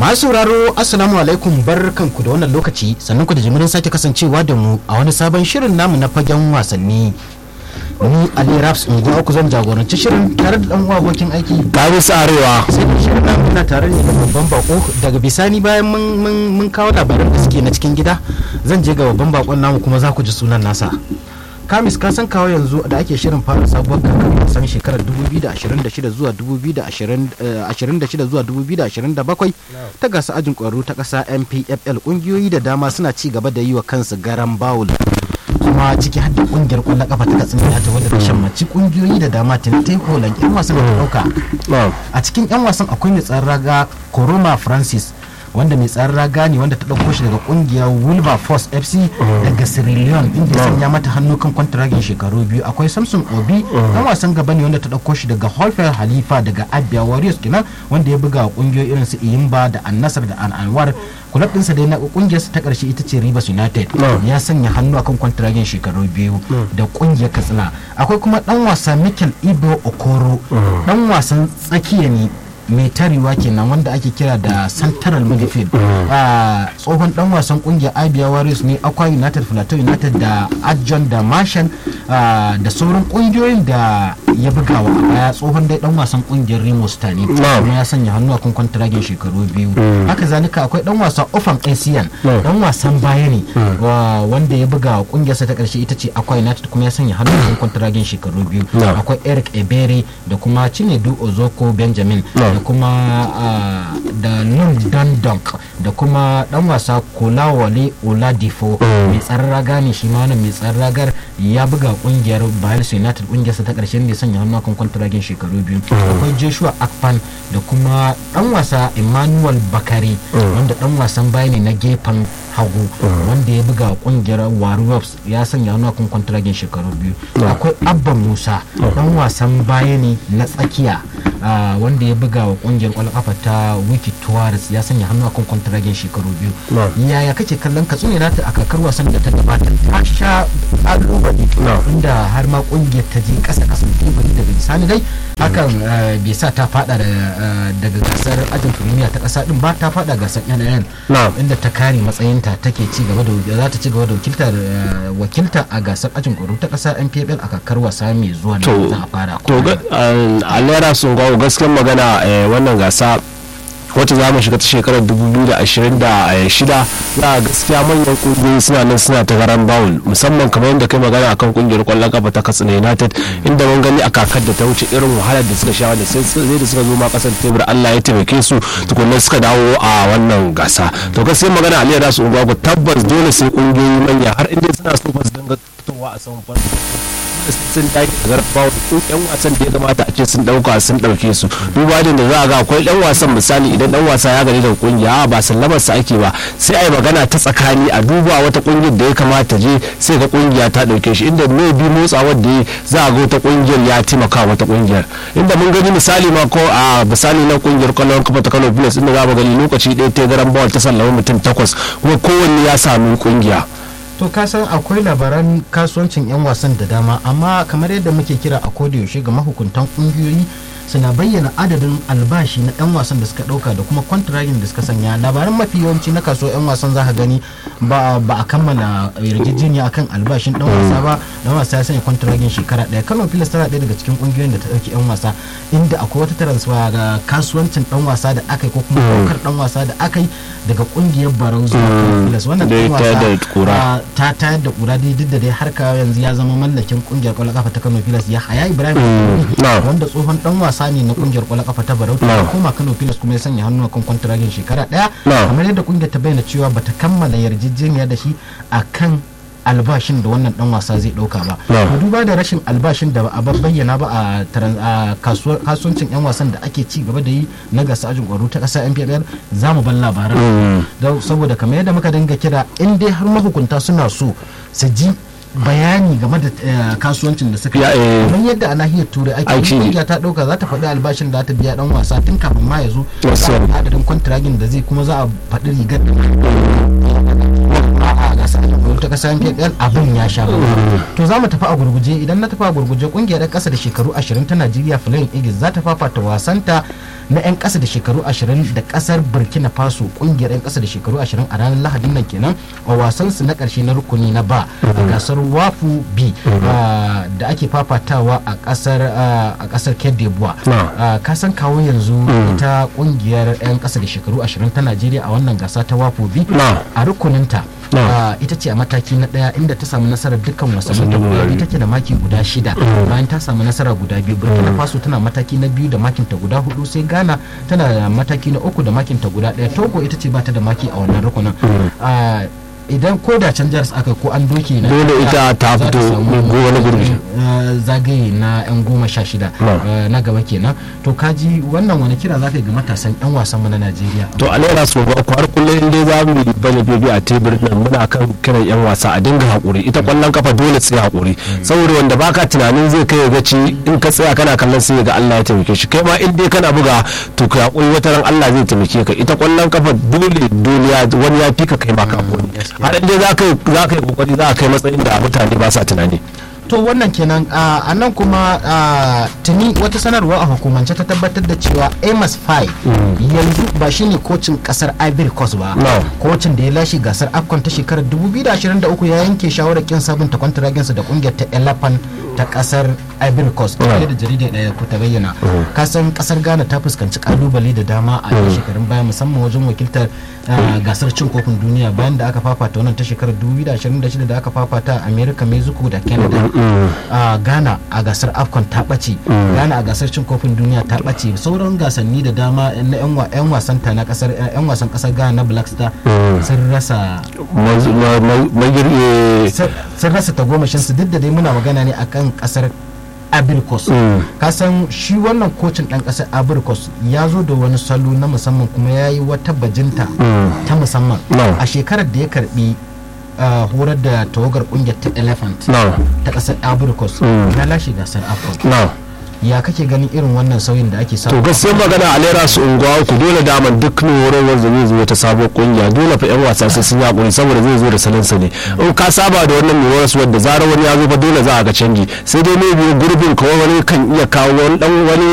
masu sauraro assalamu alaikum barkanku da wannan lokaci sannan ku da jimirin sake kasancewa da mu a wani sabon shirin namu na fagen wasanni ni ali raps unguwa ku zan jagoranci shirin tare da dan uwa abokin aiki Kamis Arewa. sai da shirin namu muna tare ne da babban bako daga bisani bayan mun mun mun kawo labaran da suke na cikin gida zan je ga babban bakon namu kuma za ku ji sunan nasa kamis ka san kawo yanzu da ake shirin fara sabuwar kakar wasan shekarar 2026 zuwa 2026 zuwa 2027 ta gasa ajin kwaro ta kasa mpfl kungiyoyi da dama suna ci gaba da yi wa kansu garan bawul kuma ciki har da kungiyar kwallon kafa ta katsina ta wadda ta shammaci kungiyoyi da dama tun ta yi holan yan wasan da ta dauka a cikin yan wasan akwai mai tsaron raga koroma francis wanda mai tsaron raga ne wanda ta ɗauko shi daga kungiyar wilberforce fc daga sierra leone inda ya sanya mata hannu kan kwantaragin shekaru biyu akwai samson obi dan wasan gaba ne wanda ta ɗauko shi daga holfer halifa daga abia warriors kenan wanda ya buga kungiyoyi irin su iyimba da annasar da anwar kulab ɗinsa dai na kungiyarsa ta ƙarshe ita ce rivers united ya sanya hannu akan kwantaragin shekaru biyu da kungiyar katsina akwai kuma dan wasa mikel ibo okoro dan wasan tsakiya ne mai tarewa kenan wanda ake kira da central midfield a tsohon dan wasan kungiyar abia warriors ne aqua united plateau united da adjon da martian da sauran kungiyoyin da ya bugawa a baya tsohon dai dan wasan kungiyar remo star ne kuma ya sanya hannu a kan kwantaragin shekaru biyu haka zalika akwai dan wasa ofan asian dan wasan baya ne wanda ya buga kungiyarsa ta karshe ita ce aqua united kuma ya sanya hannu a kan kwantaragin shekaru biyu akwai eric ebere da kuma chinedu ozoko benjamin da kuma da nun dundunk da kuma dan wasa kolawale oladifo mai tsaron raga ne shi ma wannan mai tsaron ragar ya buga kungiyar bayelsa united kungiyarsa ta karshen da sanya hannu kan kwantaragin shekaru biyu akwai joshua akpan da kuma dan wasa emmanuel bakari wanda dan wasan baya ne na gefen hagu wanda ya buga kungiyar warriors ya sanya hannu kan kwantaragin shekaru biyu akwai abba musa dan wasan baya ne na tsakiya wanda ya buga wa kungiyar kwallon kafa ta wiki tuwaris ya sanya hannu akan kwantaragin shekaru biyu yaya kake kallon ka tsune nata a kakar wasan da ta gabata ta sha kalubale inda har ma kungiyar ta je kasa kasan teburi daga bisani dai hakan bai sa ta fada daga gasar ajin firimiya ta kasa din ba ta fada gasar yanayin inda ta kare matsayinta take ci gaba da za ta ci gaba da wakiltar wakilta a gasar ajin kwaro ta kasa npfl a kakar wasa mai zuwa da za a fara to alera sun gwawo gaskiyar magana wannan gasa wacce za mu shiga ta shekarar 2026 za a gaskiya manyan kungiyoyi suna nan suna ta garan bawul musamman kamar yadda kai magana akan kungiyar kwallon kafa ta katsina united inda mun gani a kakar da ta wuce irin wahalar da suka sha da sai da suka zo ma kasar tebur allah ya taimake su tukunna suka dawo a wannan gasa to gaskiya magana aliyar da su unguwa tabbas dole sai kungiyoyi manya har inda suna so su dinga fitowa a saman farko sun dage da garbawa ko yan wasan da ya kamata a ce sun dauka sun dauke su duba da za a ga akwai dan wasan misali idan dan wasa ya gani daga kungiya ba sallamar sa ake ba sai ai magana ta tsakani a duba wata kungiyar da ya kamata je sai ga kungiya ta dauke shi inda mai bi motsawar da za a ga wata kungiyar ya taimaka wata kungiyar inda mun gani misali ma ko a misali na kungiyar kwallon kafa ta Kano Plus inda za mu gani lokaci ɗaya ta garan bawal ta sallama mutum takwas kuma kowanne ya sami kungiya to ka san akwai labaran kasuwancin 'yan wasan da dama amma kamar yadda muke kira a yaushe ga mahukuntan kungiyoyi suna bayyana adadin albashi na 'yan wasan da suka dauka da kuma kwantiragin da suka sanya labaran mafi yawanci na kasuwa 'yan wasan za ka gani ba a kammala yarjejeniya akan albashin dan wasa ba dan wasa ya sanya kwantiragin shekara daya kano filas tana daya daga cikin kungiyoyin da ta dauki 'yan wasa inda akwai wata transfer ga kasuwancin dan wasa da aka yi ko kuma daukar dan wasa da aka yi daga kungiyar barau zuwa kano filas wannan dan wasa ta tayar da kura dai duk da dai har ka yanzu ya zama mallakin kungiyar kwallon kafa ta kano filas ya haya ibrahim wanda tsohon dan wasa wasa ne na kungiyar kwallon kafa ta barauta ya koma kano pilas kuma ya sanya hannu kan kwantaragin shekara daya kamar yadda kungiyar ta bayyana cewa bata kammala yarjejeniya da shi akan albashin da wannan dan wasa zai dauka ba to duba da rashin albashin da ba a bayyana ba a kasuwancin yan wasan da ake ci gaba da yi na gasa ajin kwaro ta kasa NPFL za mu ban labaran saboda kamar yadda muka dinga kira in dai har mahukunta suna so su ji bayani game da kasuwancin da suka yi kamar yadda a nahiyar turai ake kungiya ta dauka za ta faɗi albashin da ta biya dan wasa tun kafin ma ya zo adadin kwantiragin da zai kuma za a faɗi rigar da a gasar ta kasa NPL abin ya sha to za mu tafi a gurguje idan na tafi a gurguje kungiyar ƙasa da shekaru 20 ta Najeriya Flying Eagles za ta fafata wasanta na 'yan ƙasa da shekaru 20 da ƙasar burkina faso ƙungiyar 'yan ƙasa da shekaru 20 a ranar lahadin nan kenan a wasansu na ƙarshe na rukuni na ba a gasar wafu b da ake fafatawa a ƙasar a ƙasar Cote d'Ivoire ka san kawo yanzu ita ƙungiyar 'yan ƙasa da shekaru 20 ta najeriya a wannan gasa ta wafu b a rukuninta ita ce a mataki na daya inda ta samu nasarar dukkan wasannin ta guda biyu take da maki guda shida bayan ta samu nasara guda biyu burkina faso tana mataki na biyu da makin ta guda hudu sai ghana tana da mataki na uku da makin ta guda daya togo ita ce bata da maki a wannan rukunin idan ko da can jihar aka ko an doke na dole ita ta fito wani gurbi zagaye na yan goma sha shida na gaba kenan to kaji wannan wani kira zaka ga matasan yan wasan mu na Najeriya to a naira su ba har kullum dai za mu bane bebe a teburin nan muna kan kiran yan wasa a dinga hakuri ita kwallon kafa dole sai hakuri saboda wanda baka tunanin zai kai ga ci in ka tsaya kana kallon sai ga Allah ya taimake shi kai ma in dai kana buga to ka hakuri wata ran Allah zai taimake ka ita kwallon kafa dole duniya wani ya fika kai ma ka hakuri har dai za ka yi kokari za ka kai matsayin da mutane ba sa tunani to wannan kenan a nan kuma tuni wata sanarwa a hukumance ta tabbatar da cewa amos fai yanzu ba shine kocin kasar ivory coast ba kocin da ya lashe gasar afcon ta shekarar 2023 ya yanke shawarar kin sabunta kwantaraginsa da kungiyar ta elephant ta kasar ivory coast da da jaridar daya ko ta bayyana kasan kasar ghana ta fuskanci kalubale da dama a shekarun baya musamman wajen wakiltar gasar cin kofin duniya bayan da aka fafata wannan ta shekarar 2026 da aka fafata a america mexico da canada a ghana a gasar afcon ta ɓace ghana a gasar cin kofin duniya ta ɓace sauran gasanni da dama na 'yan wasan ta na kasar 'yan wasan kasar ghana na black star sun rasa sun rasa tagomashin su duk da dai muna magana ne akan kasar abirkos kasan shi wannan kocin ɗan ƙasar abirkos ya zo da wani salo na musamman kuma ya yi wata bajinta ta musamman a shekarar da ya karbi horar da tawagar kungiyar ta elephant ta ƙasar abirkos ya lashe gasar afcon ya kake ganin irin wannan sauyin da ake samu to gaskiya magana a lera su unguwa ku dole daman duk horarwar da zai zo ta sabuwar kungiya dole fa yan wasa sai sun yakuri saboda zai zo da salansa ne in ka saba da wannan mai horas wadda zarar wani ya zo fa dole za a ga canji sai dai ne biyu gurbin kawai wani kan iya kawo wani dan wani